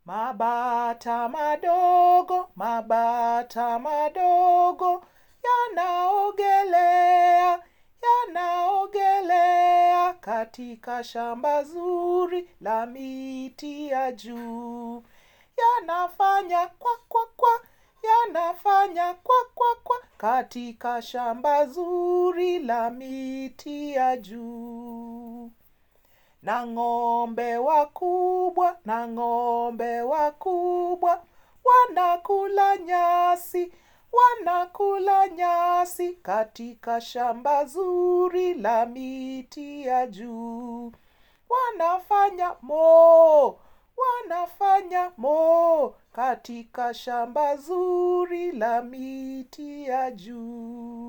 Mabata madogo, mabata madogo, yanaogelea, yanaogelea katika shamba zuri la miti ya juu. Yanafanya kwa kwa kwa, yanafanya kwa kwa kwa katika shamba zuri la miti ya juu. Na ng'ombe wakubwa, na ng'ombe wakubwa, wanakula nyasi, wanakula nyasi katika shamba zuri la miti ya juu. Wanafanya moo, wanafanya moo katika shamba zuri la miti ya juu.